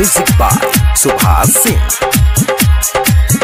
Music by Subhas Singh.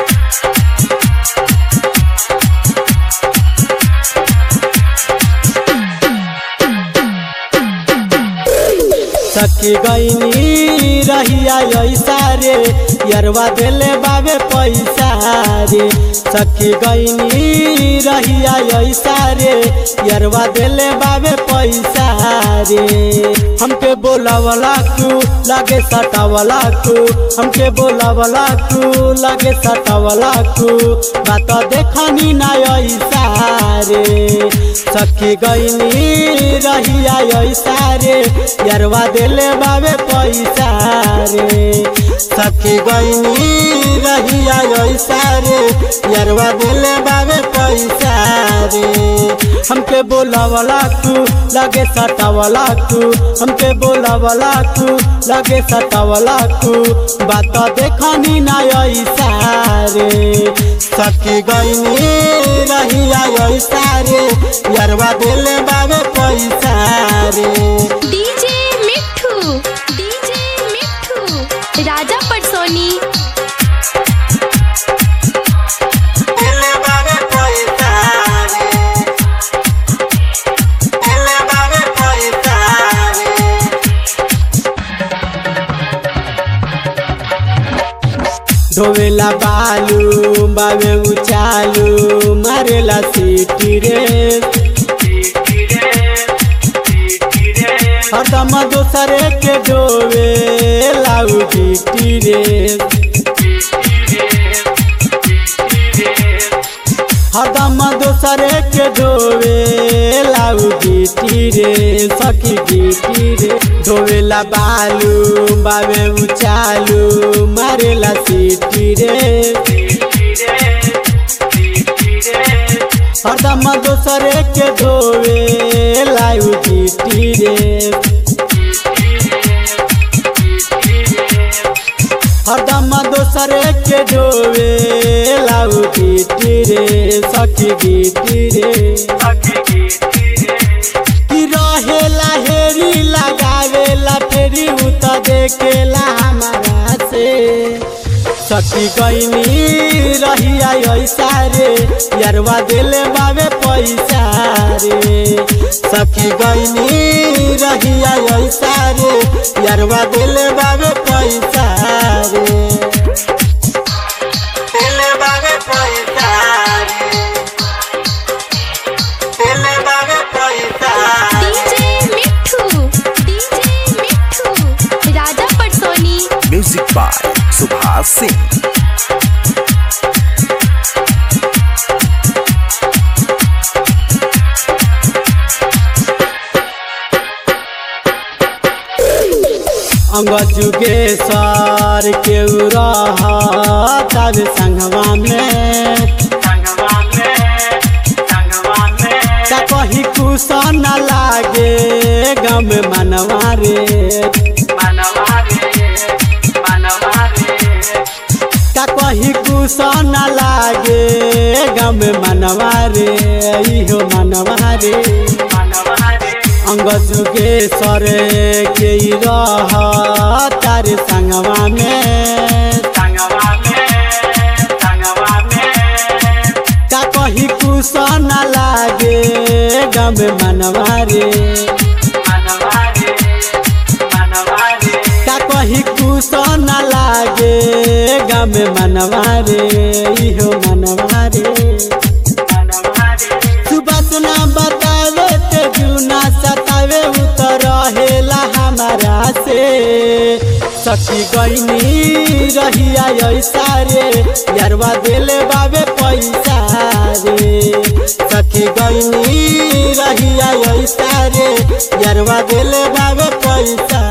सखी गईनी रहिया ऐसा रे यरवा देले बाबे पैसा रे सखी गईनी रहिया ऐसा रे यरवा देले बाबे पैसा रे हमके बोलावला तू लगे सटावला तू हमके बोलावला तू लगे सटावला तू बात देखनी ना ऐसा रे सखी गईनी रहिया ऐसा रे यरवा देले बाबे पैसा रे सखी गईनी रहिया ऐसा रे यरवा देले बाबे पैसा रे हमके बोलावला तू लगे सटावला तू हमके बोलावला तू लगे सटावला तू बात देखनी ना ऐसा रे सखी गईनी रहिया ऐसा रे यरवा देले बाबे पैसा रे डीजे मिठू डीजे मिठू राजा पटसोनी देले बाबे पैसा रे देले बाबे पैसा रे धोवेला बालू बाबे उचालू मारेला सीटी रे हरदम दोसरे के डोवे लाऊ जीटी रे हरदम दोसरे के डोवे लाऊ जीटी रे सखी जीटी रे धोवेला बालू बाबे उचालू मारेला सीटी रे हरदम दोसरे के धोवे लाऊ जीटी रे हरदम दोसरे के डोवे लाऊ गीटी रे सखी गीटी रे कि रहेला हेरी लगावेला फेरी उत देखेला हमारा से सखी गईनी रहिया ऐसा रे यरवा देले बाबे पैसा रे सखी गईनी रहिया ऐसा रे यरवा देले बाबे पैसा रे देले बाबे पैसा रे देले बाबे पैसा डीजे मिठू डीजे मिठू राजा पटसोनी Music by Subhas Singh. अंग जुगेश्वर के तब संगवा में का कहीं कुछ न लागे गम मनवा रे का कहीं कुछ न लागे गम मनवा रे इहो मनवा रे अंग जुगेश्वर के रह तार संगवा में का कहीं कुछ न लागे गम मनवा रे का कहीं कुछ न लागे गम मनवा रे इहो मनवा रे सुबह सुना बतावे ते जुना सतावे उतर रहेला हमारा से सखी गईनी रहिया ऐसा रे यरवा देले बाबे पैसा रे सखी गईनी रहिया ऐसा रे यरवा देले बाबे पैसा